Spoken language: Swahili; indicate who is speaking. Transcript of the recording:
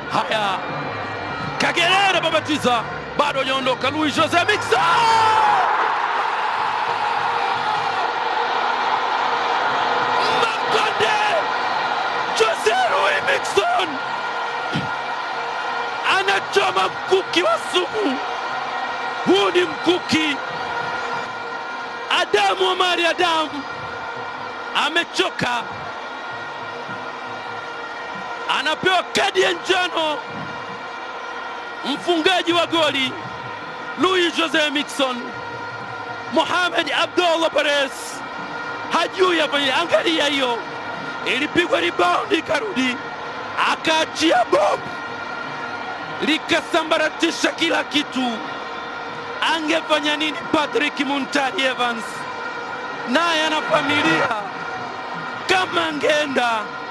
Speaker 1: Haya, Kagerera babatiza, bado hajaondoka. Luis Jose Miquissone Makonde, Jose Luis Miquissone anachoma mkuki wa sumu. Huu ni mkuki. Adamu Omari Adamu amechoka, anapewa kadi ya njano mfungaji wa goli Luis Jose Miquissone. Mohamed Abdullah Perez hajui afanye. Angalia hiyo, ilipigwa rebound ikarudi, akaachia bomu likasambaratisha kila kitu. Angefanya nini Patrick Muntari Evans? Naye ana familia, kama angeenda